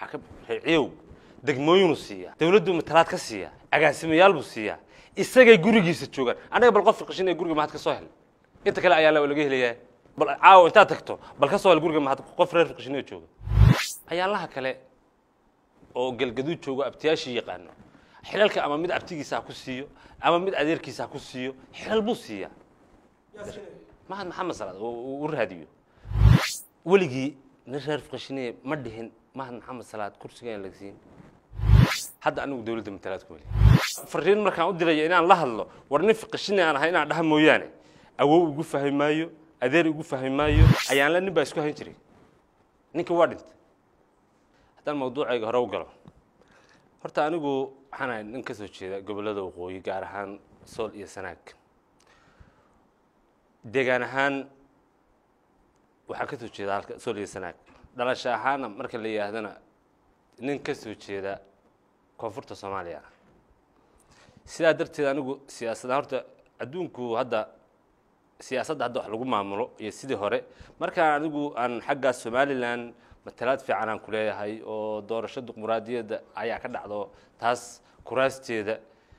ka reeciyow degmooyinuu siiyaa dawladdu matalaad ka siiyaa agaasimayaal buu siiyaa isagay gurigiisa joogaan anaga bal qof fiqishinaya guriga mahad ka soo hel inta kale ayaa laga helayaa bal caawa intaad tagto bal ka soo hel guriga mahad qof reer fiqishinaya jooga ayaalaha kale oo galgaduud joogo abtiyaashii yaqaano xilalka ama mid abtigiisa ha ku siiyo ama mid adeerkiisa ha ku siiyo xilal buu siiyaa mahad maxamed salaad u raadiyo weligii nin reer fiqishinaya ma dhihin mahad maxamed salaad kursiga aan lagsiin hadda anigu dawladda matalaad ku meli fariin markaan u diraya inaan la hadlo war nin fiqishine aan ahay inaan dhaha mooyaane awow igu fahmi maayo adeer igu fahmi maayo ayaanla nin baa isku hayn jiray ninkii waa dhintay haddaan mawduucayga hore u galo horta anigu waxaan ahay nin ka soo jeeda gobollada waqooyi gaar ahaan sool iyo sanaag deegaan ahaan waxaan ka soo jeeda halka sool iyo sanaag dhalasho ahaana marka la yidhaahdana nin ka soo jeeda koonfurta soomaaliya sidaa darteed anigu siyaasadda horta adduunku hadda siyaasadda hadda wax lagu maamulo iyo sidii hore markaan anigu aan xagga somalilan matalaad fiican aan ku leeyahay oo doorasho dimuqraadiyadda ayaa ka dhacdo taas kuraasteeda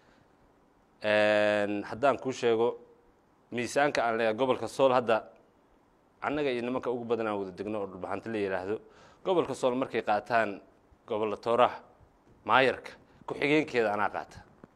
haddaan kuu sheego miisaanka aan leeyahay gobolka sool hadda annaga iyo nimanka ugu badan aan wada degno oo dhulbaxanto la yidhaahdo gobolka sool markay qaataan gobolla tooraha maayarka ku-xigeenkeeda anaa qaata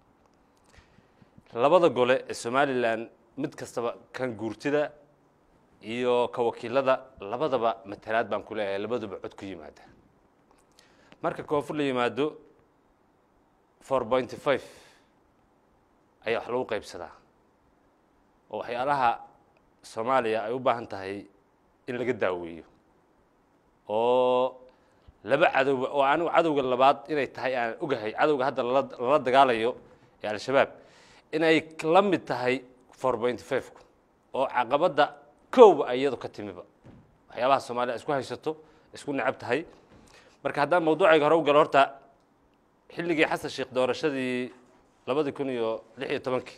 labada gole ee somalilan mid kastaba kan guurtida iyo ka wakiilada labadaba matalaad baan ku leeyahay labaduba cod ku yimaada marka koonfur la yimaado four pointy five ayaa wax lagu qaybsadaa oo waxyaalaha soomaaliya ay u baahan tahay in laga daaweeyo oo laba cadowba oo anigu cadowga labaad inay tahay aan ogahay cadowga hadda lala lala dagaalayo ee al-shabaab inay la mid tahay four point five-ku oo caqabadda kowba ay iyadu ka timiba waxyaabaha soomaaliya isku haysato isku necab tahay marka haddaan mawduucayga hore u galo horta xilligii xasan sheekh doorashadii labadii kun iyo lix iyo tobankii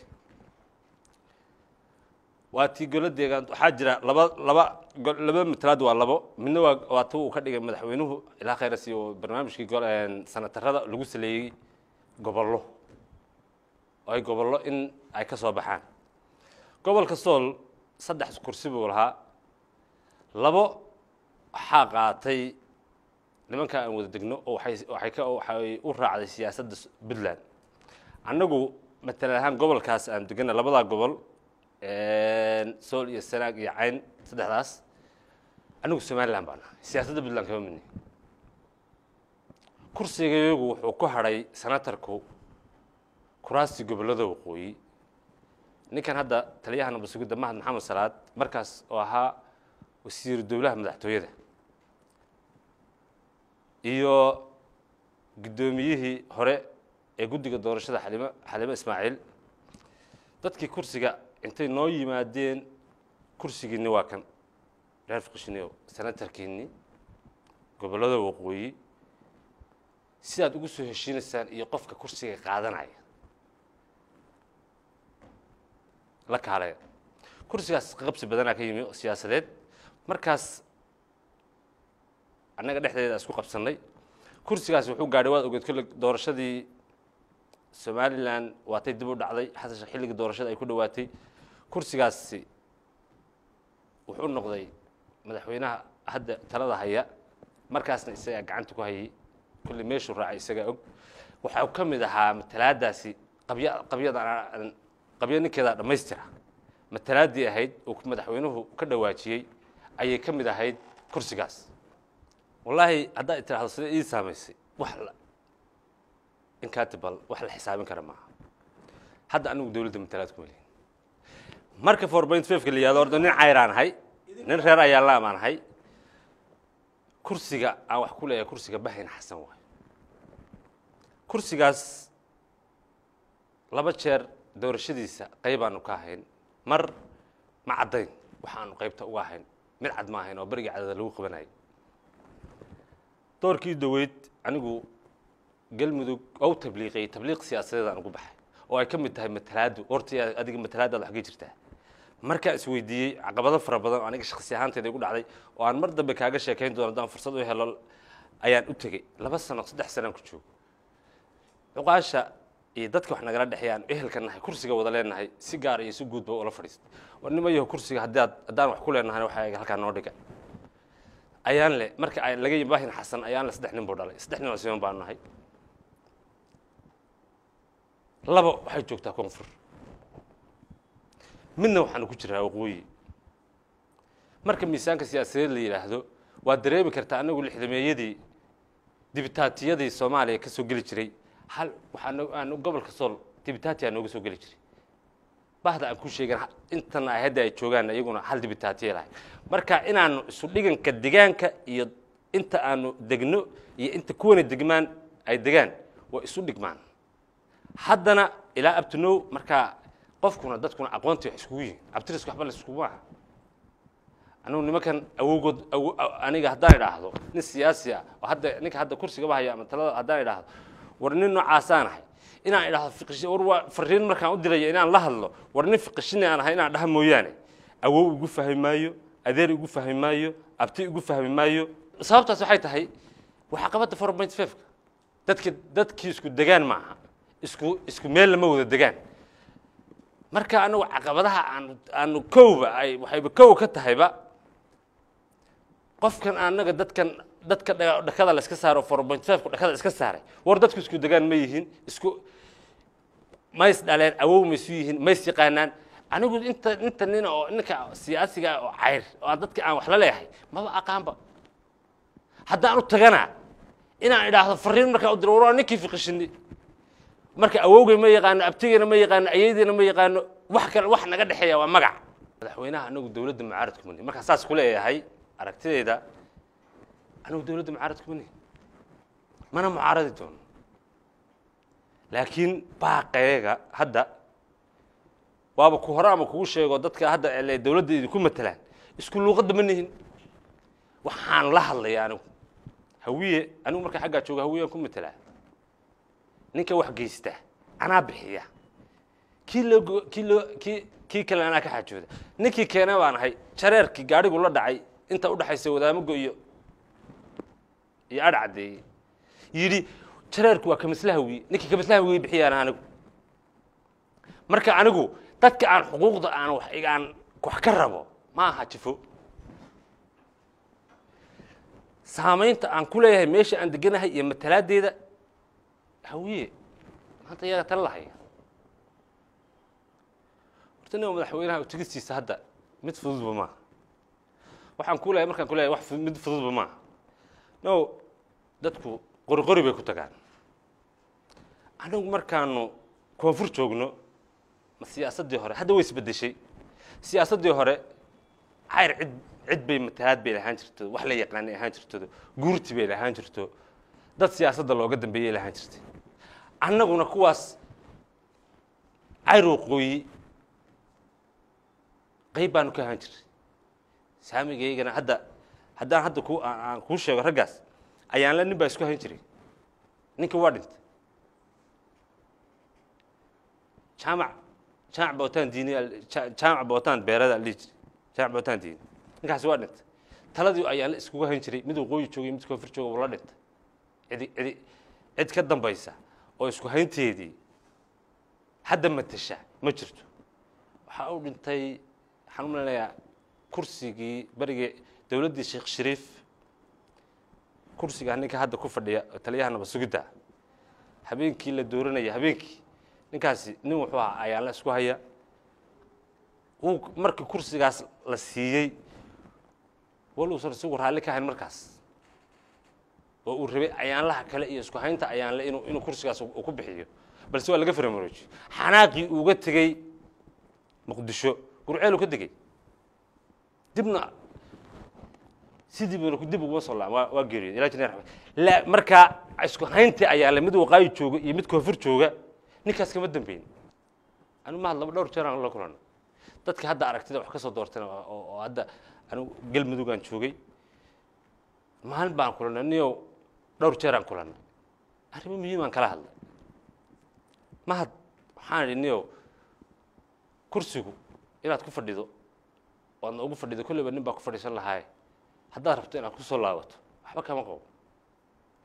waa tii golo deegaan waxaa jira laba laba laba matalaad waa labo midna waa waa tu uu ka dhigay madaxweynuhu ilaa khayras iyo barnaamijkii gol sanatarada lagu saleeyey gobollo oo ay gobollo in ay ka soo baxaan gobolka sool saddex kursi buu lahaa labo waxaa qaatay nimanka aan wada degno oo waxay waxay ka waxay u raacday siyaasadda puntland annagu matalan ahaan gobolkaas aan degana labadaa gobol sool iyo sanaag iyo cayn saddexdaas anigu somalilan baan ahay siyaasadda puntland kama midni kursigayagu wuxuu ku hadhay senatarku kuraastii gobollada waqooyi ninkan hadda taliyaha nabad sugidda mahad maxamed salaad markaas oo ahaa wasiiru dowlaha madaxtooyada iyo guddoomiyihii hore ee guddiga doorashada xalimo xalimo ismaaciil dadkii kursiga intay noo yimaadeen kursigiinni waa kan reer fiqishiniyow senatarkiinni gobollada waqooyi sidaad ugu soo heshiinaysaan iyo qofka kursiga qaadanaya la kaalaya kursigaas qabsi badanaa ka yimi siyaasadeed markaas annaga dhexdeeda isku qabsannay kursigaas wuxuu gaadhay waad ogeed kolle doorashadii somalilan waatay dib u dhacday xasan xilligii doorashada ay ku dhowaatay kursigaasi wuxuu noqday madaxweynaha hadda talada haya markaasna isagaa gacanta ku hayay kulli meeshuu raacay isagaa og waxaa ka mid ahaa matalaadaasi qabya qabyada qabyo ninkeedaa dhammaystira matalaaddii ahayd oo madaxweynuhu ka dhawaajiyey ayay ka mid ahayd kursigaas wallaahi haddaad tiraahdo sida ii saamaysay wax inkaatibal wax la xisaabin kara maaha hadda anigu dowladda matalaad kuma lihin marka four point fiveka la yihahdo orda nin cayraan ahay nin reer ayaalaam aan ahay kursiga aan wax ku leeyahay kursiga bahayn xasan waayo kursigaas laba jeer doorashadiisa qaybaanu ka ahayn mar ma caddayn waxaanu qaybta uga ahayn mid cad ma ahayn oo beriga cadada lagu qabanayay doorkii daweyd anigu galmudug ou tabliiqiyey tabliiq siyaasadeed aan ugu baxay oo ay ka mid tahay matalaadu horta adiga matalaadaad waxgay jirtaa markaa isweydiiyey caqabado fara badan oo aniga shaksi ahaanteeda igu dhacday oo aan mar dambe kaaga sheekayn doono haddaan fursad u helo ayaan u tegey laba sano saddex sanaan ku joogo cuqaasha iyo dadka wax nagala dhexeeyaan ehelka nahay kursiga wada leenahay si gaar iyo si guudba ula fadhiistay war nima yaho kursiga haddaad haddaan wax ku leenahay waxaa halkaa noo dhiga ayaan le marka ay laga yimaahin xasan ayaan le saddex nin buu dhalay saddex nin oo siman baanu nahay laba waxay joogtaa koonfur midna waxaanu ku jiraa waqooyi marka miisaanka siyaasadeed la yidhaahdo waad dareemi kartaa anagu lixdameeyadii dibitaatiyadii soomaaliya ka soo geli jiray hal waxaan aan gobolka sool dibitaatiyaa nooga soo geli jiray bahda aan ku sheegan intana ay hadda ay joogaan iyaguna hal dibitaatiya lahay marka inaanu isu dhiganka degaanka iyo inta aanu degno iyo inta kuwana degmaan ay degaan waa isu dhigmaan haddana ilaa abtinow markaa qofkuna dadkuna aqoontii wax iskugu yihin abtiriska waxba la iskugu aha anugu nimankan awowgood aniga haddaan idhaahdo nin siyaasi ah oo hadda ninka hadda kursigaba haya ama talada haddaan idhaahdo war nin noocaasaan ahay inaan idhaahdo fiqishi war waa fariin markaan u diraya inaan la hadlo war nin fiqishini aan ahay inaan dhaha mooyaane awow igu fahmi maayo adeer igu fahmi maayo abti igu fahmi maayo sababtaas waxay tahay waxaa qabadda four point fiveka dadki dadkii isku degaan maaha isku isku meel lama wada degaan marka anagu caqabadaha aanu aanu kowba ay waxayba kow ka tahayba qofkan anaga dadkan dadka dhakada la iska saaro four point fiveka dhakada iska saaray war dadku isku degaan ma yihiin isku mays dhaleen awow maysu yihiin mays yaqaanaan anigu inta inta nin oo ninka siyaasiga oo cayr oo dadka aan wax la leeyahay maba aqaanba haddaan u tagana inaan idhaahdo fariin markaa u diro war ninkii fiqishini marka awowgay ma yaqaano abtigeyna ma yaqaano ayadiina ma yaqaano wax kale wax naga dhexeeya waa magac madaxweynaha anagu dowladda mucaaradku mani markaa saas ku leeyahay aragtideyda anigu dowladda mucaaradku mani mana mucaaradi doono laakiin baaqeega hadda waaba ku hore ama kugu sheego dadka hadda ele dowladda idinku matalaan isku luuqadda ma nihin waxaan la hadlaya anigu hawiye anigu markaa xaggaa jooga hawiyaan ku matelaa ninka wax geysta anaa bixiya kii loo kii loo kii kii kale anaa ka xaajooda ninkii keena baan ahay jareerkii gaadhigu la dhacay inta udhaxaysa wadaamago iyo iyo adh caddeeyey yidhi jareerku waa kamislahawi ninkii kamislahawi bixiyaan anigu marka anigu dadka aan xuquuqda aan wax aan wax ka rabo ma aha jifo saamaynta aan ku leeyahay meesha aan deganahay iyo matalaadeeda hawiye maanta iyaga tala lahaya horta nin madaxweynaha utigistiisa hadda mid fududba maaha waxaan ku leeyahay markaan ku leeyahay wax mid fududba maaha no dadku qori qori bay ku tagaan anigu markaanu koonfur joogno ma siyaasaddii hore hadda way isbeddeshay siyaasaddii hore cayr cid cid bay matalaad bay lahaan jirto wax la yaqaanay ahaan jirto guurti bay lahaan jirto dad siyaasadda looga dambeeyay lahaan jirtay annaguna kuwaas cayr waqooyi qayb baanu ka ahaan jiray saamigaygana hadda haddaan hadda ku aan kuu sheego raggaas ayaanla nin baa isku hayn jiray ninka waa dhintay jaamac jaamac bootaan diini jaamac bootaan beerada la dhihi jiray jaamac bootaan diini ninkaasi waa dhintay taladii ayaan la iskuga hayn jiray mid waqooyi joogay mid koonfur jooga wuu la dhintay cidi cidi cid ka dambaysa oo isku haynteedii hadda matasha ma jirto waxaa u dhintay waxaan u maleynayaa kursigii berigii dowladdii sheekh shariif kursigaa ninka hadda ku fadhiya oo taliyaha nabad sugidda habeenkii la dooranaya habeenkii ninkaasi nin wuxuu ahaa ayaan la isku haya wuu markii kursigaas la siiyey waluusan isagu raalli ka hayn markaas oo uu rabay ayaanlaha kale iyo isku haynta ayaanle inuu inuu kursigaas uu ku bixiyo balse waa laga faramaroojiyo xanaaqii uuga tegey muqdisho gurceelu ka tegey dibna sidii buna dib uguma soo laa waa waa geeriyooday ilaa jineer la markaa isku hayntii ayaanle mid waqaayi jooga iyo mid koonfur jooga ninkaas kama dambeyn anigu mahad laba dhowr jeer aan la kulanay dadka hadda aragtida wax ka soo doortana oo oo hadda anigu galmudug aan joogay maalin baan kulanay niyow dhowr jeer aan kulanay arrimo muhiim aan kala hadlay mahad waxaan idhi niyow kursigu inaad ku fadhido oo adna ugu fadhido kolleyba nin baa ku fadhiisan lahaaye haddaad rabto inaad ku soo laabato waxba kama qabo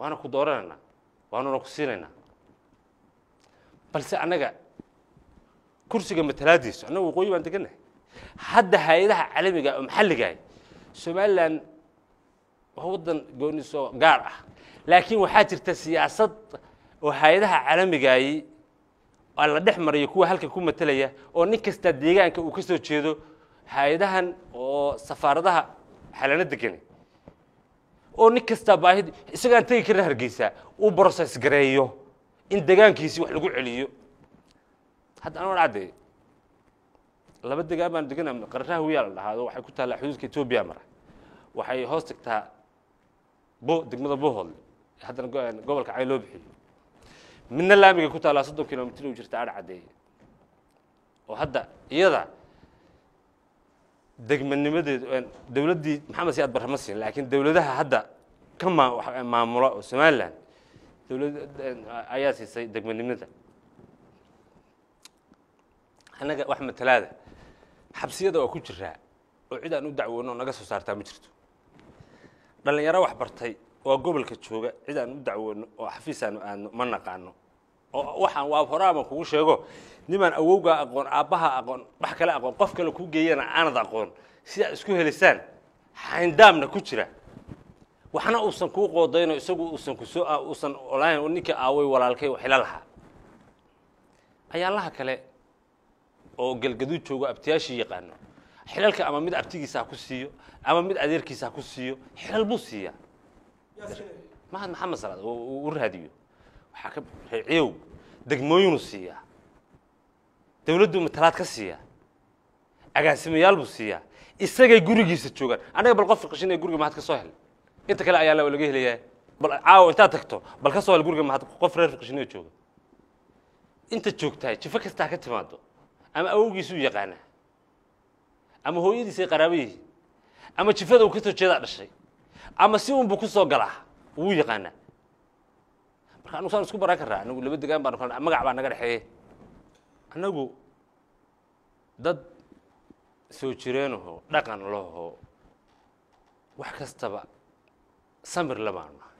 waana ku dooranaynaa waanuna ku siinaynaa balse annaga kursiga matalaadiisu annaga waqooyi baan degannahay hadda hay-adaha caalamiga oo maxalligaah somalilan waa waddan gooniso gaar ah laakiin waxaa jirta siyaasad oo hay-adaha caalamigaayi aa la dhex marayo kuwa halkan ku matelaya oo nin kasta deegaanka uu ka soo jeedo hay-adahan oo safaaradaha xalano degani oo nin kastaa baahid isagaan tegi karna hargeysaa uu brocess gareeyo in degaankiisii wax lagu celiyo hadda anoo cadde laba degaan baan degana qararaha wiyaa la dhahaado waxay ku taallaa xuduudka etoobiya mara waxay hoos tagtaa bo degmada bohoodle haddana gobolka cayn loo bixiyo midna laamiga ku taallaa soddon kilomitr u jirta adh caddeeye oo hadda iyada degmanimadeedu dowladdii maxamed siyaad barre ma siin laakiin dowladaha hadda ka maa maamula oo somalilan dowlad ayaa siisay degmanimada annaga wax matalaada xabsiyada waa ku jiraa oo cid aan u dacwoono oo naga soo saartaa ma jirto dhallinyaro wax bartay oo gobolka jooga cid aan u dacwoono oo xafiis aanu aadno ma naqaano oo waxaan waa horaaban kugu sheego nimaan awowgaa aqoon aabbaha aqoon wax kale aqoon qof kale kuu geeyana aanad aqoon si aad isku helisaan xayndaamna ku jira waxna uusan kuu qoodayno isagu uusan kusoo uusan olayn ninkii aaway walaalkay waxila lahaa ayaalaha kale oo galgaduud joogo abtiyaashii yaqaano xilalka ama mid abtigiisa ha ku siiyo ama mid adeerkiisa ha ku siiyo xilal buu siiyaa mahad maxamed salaad u raadiyo waxaa ka reeciyow degmooyinuu siiyaa dowladdu matalaad ka siiyaa agaasimayaal buu siiyaa isagay gurigiisa joogaan annaga bal qof qashinaya guriga mahad ka soo hel inta kale ayaa laga helayaa bal caawa intaad tagto bal ka soo hel guriga mahad qof reer qashinaya jooga inta joogtahay jifo kastaa ka timaado ama awowgiisuu yaqaanaa ama hooyadiisay qaraabo yihiin ama jifada uu ka soo jeedaa dhashay ama si unbu ku soo galaa wuu yaqaanaa marka anugu saan isku baran karraa anagu laba degaan baan kal magac baa naga dhexeeye annagu dad soo jireenaho dhaqan laho wax kastaba samir labaanu nahay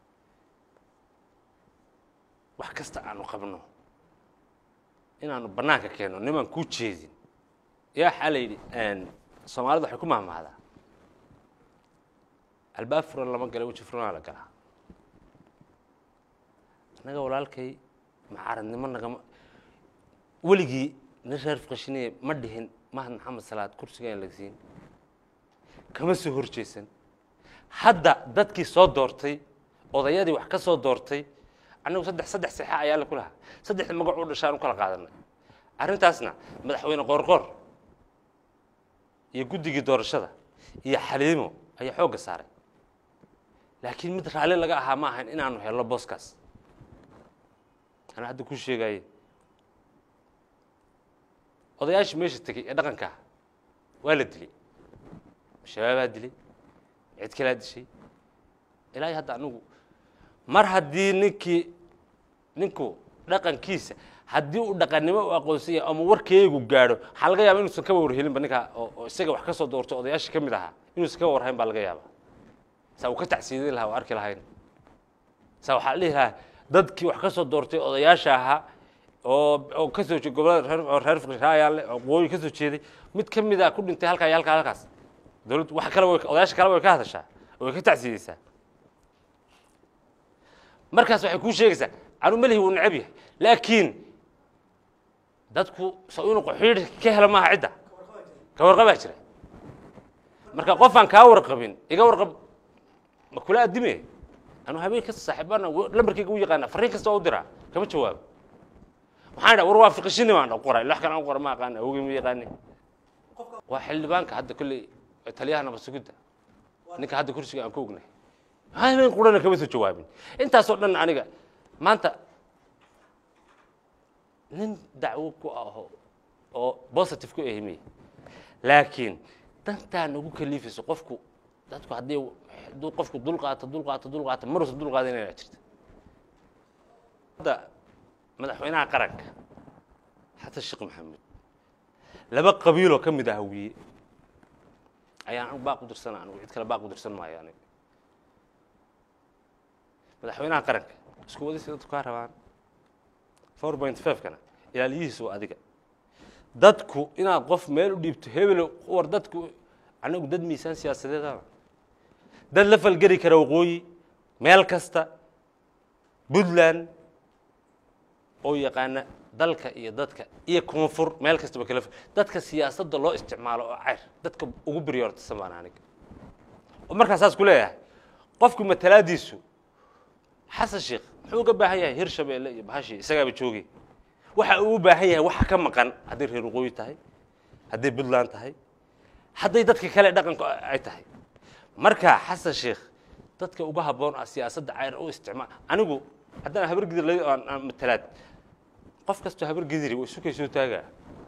wax kasta aanu qabno inaanu bannaanka keenno nimaan kuu jeedin yaa waxaa la yidhi soomaalida waxay ku mahmahdaa albaab furan lama gala weji furanaa la galaa annaga walaalkay macaradnimo nagama weligii nin reer faqashiniye ma dhihin mahad maxamed salaad kursigaan lagsiin kama soo hor jeesan hadda dadkii soo doortay odayadii wax ka soo doortay annagu saddex saddex sexa ayaa la ku lahaa saddexda magac u dhashaan u kala qaadanay arrintaasna madaxweyne qoorqoor iyo guddigii doorashada iyo xaliimo ayaa xoogga saaray laakiin mid raalli laga ahaa ma ahayn inaanu helno booskaas anaa hadda ku sheegaye odayaashii meesha tegey ee dhaqankaa waa la dilay shabaabaa dilay cid kalaa dishay ilaahay hadda anigu mar haddii ninkii ninku dhaqankiisa haddii uu dhaqannimo u aqoonsan yahay ama warkeegu gaadho waxaa laga yaaba inuusan kaba warhelinba ninkaa oo isaga wax ka soo doortay odayaashii ka mid ahaa inuusan kaba warhayn baa laga yaaba saa uu ka tacsiidin lahaa oo arki lahayn saa waxaa la dhihi lahaa dadkii wax ka soo doortay odayaasha ahaa oo oo ka soo jeed gobolada reer oo reer fiqraayaale oo qooyi ka soo jeeday mid ka mid a ku dhintay halkaa iyo halkaa halkaas dawladdu wax kale way odayaasha kale way ka hadashaa oo way ka tacsiideysaa markaas waxay kuu sheegaysaa anu melihi wuu necab yahay laakiin dadku so inuu qaxiidh ka helo maaha cidda ka warqabaa jira marka qofaan kaa warqabin iga warqab ma kula addime anu habeen kasta saaxiibana lambarkayga u yaqaana farriin kasta waa u diraa kama jawaabo waxaan idhaa war waa fiqishini baan qoray wax kale aan qora ma aqaan awogey ma yaqaani waa xildhibaanka hadda kolley taliyaha nabad sugidda ninka hadda kursiga aan ku ognay habeen qurana kama soo jawaabin intaasoo dhan aniga maanta nin dacwo ku aho oo positive ku ahimiye laakiin dantaa nagu kaliifayso qofku dadku haddii hadduu qofku dul qaato dul qaato dul qaato maruusa dul qaada inay jirta hadda madaxweynaha qaranka xasan sheekh maxamed laba qabiiloo ka mid ah hawiye ayaan anigu baaq u dirsana anigu cid kale baaq u dirsan maayo aniga madaxweynaha qaranka isku wadisi dadku kaa rabaan four point five-kana ilaaliyihiisu waa adiga dadku inaad qof meel u dhiibto hebel war dadku anagu dad miisaan siyaasadeedaba dad la falgeli kara waqooyi meel kasta puntland oo yaqaana dalka iyo dadka iyo koonfur meel kastaba kala dadka siyaasadda loo isticmaalo oo cayr dadka ugu biryoortasan baan aniga oo markaa saas ku leeyahay qofku matalaadiisu xasan sheekh muxuu uga baahan yahay hirshabeelle iyo bahashii isagaaba joogay waxa uu u baahan yahay waxa ka maqan hadday reer waqooyi tahay hadday puntland tahay hadday dadka kale dhaqanka ay tahay marka xasan sheekh dadka uga habboon ah siyaasadda cayr u isticmaal anigu haddaan habar gidir la aan aan matalaad qof kastoo habar gidiri way isukay soo taagaa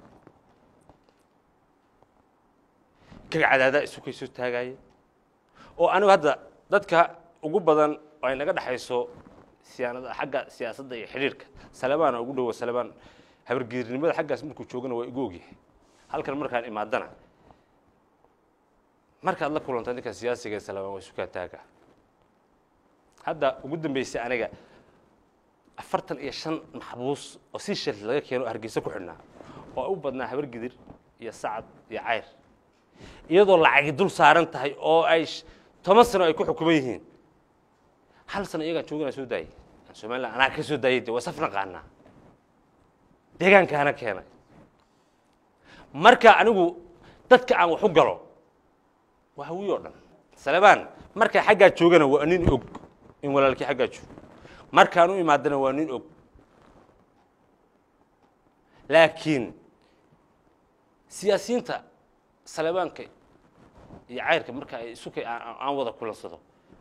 kaga cadaadaa isukay soo taagaaya oo anigu hadda dadka ugu badan oo ay naga dhexayso siyaanada xagga siyaasadda iyo xidhiirka salebaan ugu dhowo salebaan habargidirnimada xaggaas markuu joogana waa igu ogyahay halkan markaan imaadana markaad la kulanta ninka siyaasiga ee salebaan waa isukaa taaga hadda ugu dambeysay aniga afartan iyo shan maxbuus oo si shil laga keeno hargeysa ku xidhnaa oo u badnaa habargidir iyo sacad iyo cayr iyadoo lacagi dul saaran tahay oo ay toban sano ay ku xukuman yihiin hal sano iyagaan joogana soo daayay somaliland anaa ka soo daayay de waa saf naqaanaa deegaankaana keenay marka anigu dadka aan wax u galo waa hawiy oo dhan salebaan markaa xaggaa joogana waa nin og in walaalkii xaggaa joogo markaan u imaadana waa nin og laakiin siyaasiyiinta salebaanka iyo cayrka marka ay isukay aan wada kulansado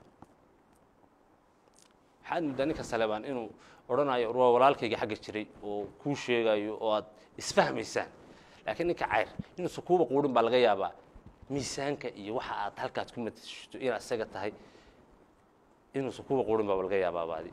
waxaad muddaa ninka salebaan inuu odhanayo waa walaalkayga xagga jiray oo kuu sheegayo oo aad isfahmaysaan laakiin ninka cayr inuusan kuuba quudhin baa laga yaabaa miisaanka iyo waxa aad halkaad ku matashto inaad isaga tahay inuusan kuuba quudhin baa laga yaabaa baadi